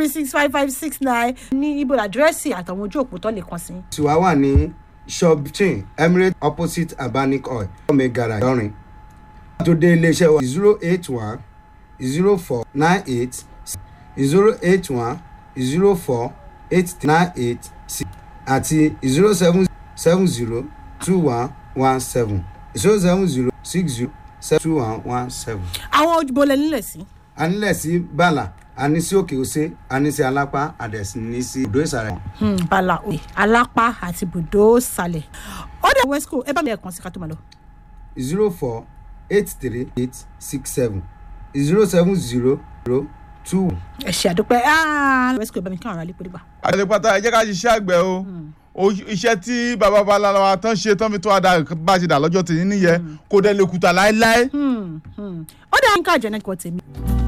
three six five five six nine ní ibo àdírẹ́sì àtàwọn ojú òpó tó lè kàn sí. tiwa wà ní shop chain emirates opposite abanic oil ọmọ garage lọrin tó dé iléeṣẹ́ wa zero eight one zero four nine eight zero eight one zero four eight nine eight six àti zero seven seven zero two one one seven zero seven zero six zero seven two one one seven. àwọn ojúbọ lẹ nílẹ̀ sí. a nílẹ̀ sí bàlà a ní sí òkè òsè a ní sí alápá a dẹ̀ sì ní sí odò ìsàlẹ̀. Hmm, bala òye alápá àti bùdó sálẹ̀ ó dẹ̀ wesco ẹ bá mi ẹ̀kan sí ká tó máa lọ. zero four eight three eight six seven zero seven zero zero two. ẹ ṣe àdúpẹ́ Ah, wesco ẹ bá mi kí àwọn ará lè pé nígbà. àlepata ẹ jẹ́ ká ṣiṣẹ́ àgbẹ̀ o O- iṣẹ́ tí bàbá babaláwa wa tán ṣe tán fi tó àdá bá ṣe dà lọ́jọ́ tèmi nìyẹn kò dẹ̀ lè kùtà láéláé. ó dẹ̀ ń ká àjẹ́ náà kọ́ tèmi.